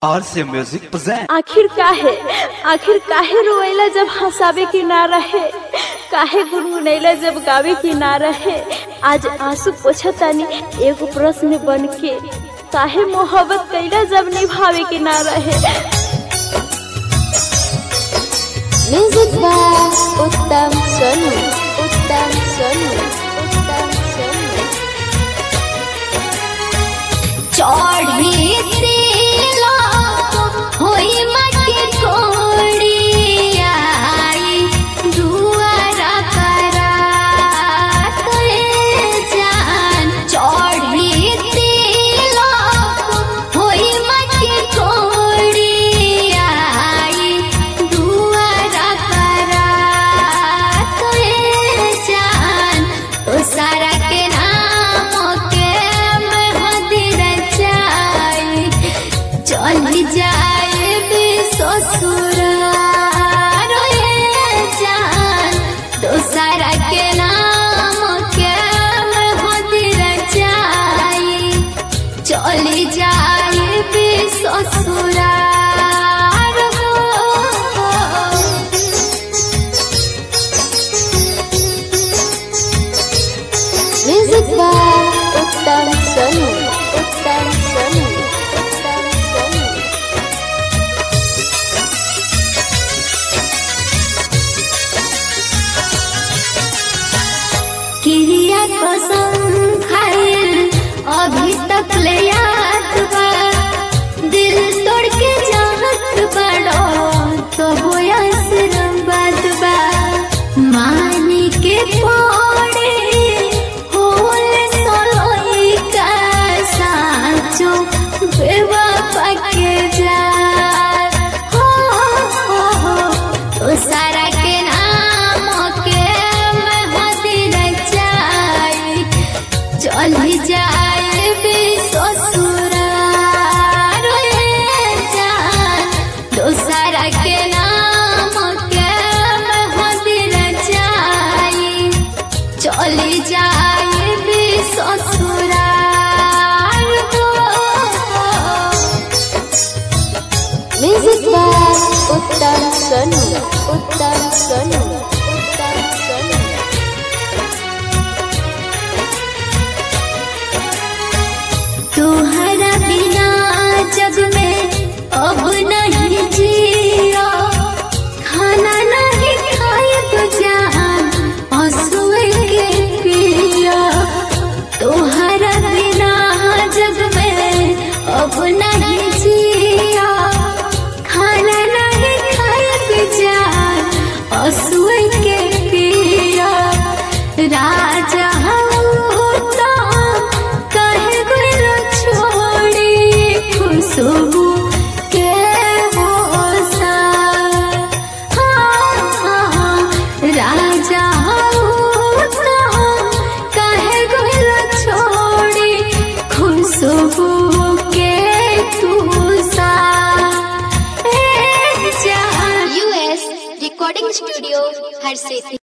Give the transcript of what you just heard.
और से music present आखिर काहे आखिर काहे रोएला जब हंसावे की ना रहे काहे गुनगुनैला जब गावे की ना रहे आज आंसू पोछतानी एगो प्रश्न बन के काहे मोहब्बत कैला जब निभावे की ना रहे म्यूजिक बाय उत्तम सोनू उत्तम सोनू उत्तम सोनू चढ़ी तेला होई मके कोड़ी आई दुआरा करात रे जान चढ़ी तेला होई मके कोड़ी आई दुआरा करात रे जान ओ सारा के नाम के मेहदी रचाई चल जाए भी ससुराल रे जान दोसरा के नाम के मेहदी रचाई चल जाए भी ससुराल हो। म्यूजिक बाय उत्तम सोनू उत्तम सोनू उत्तम सोनू किरिया कसम खाइल अभी तक ले याद बा दिल तोड़ के चाहत बड़ो तो वो आशीर्वाद बा मानी के पड़े होल सोलोई का साचो बेवफा के जा हो हो हो तो सारा के नाम के मेहदी रचाई चल जाए भी ससुराल रे जान दोसरा के नाम के मेहदी रचाई चल जाए भी ससुराल हो। म्यूजिक बाय उत्तम सोनू उत्तम सोनू उत्तम सोनू तुम्हारा बिना जग में अब नहीं जिया खाना नहीं खाए तो जान आंसुए के पिया तुम्हारा बिना जग में अब नहीं जिया खाना नहीं खाए तो जान आंसुए के पिया राजा होता कहे गुल छोड़ी खुशबू के होसा हाँ, हाँ, राजा होता कहे गुल छोड़ी खुशबू के तुसा ए जान यूएस रिकॉर्डिंग स्टूडियो हर सिटी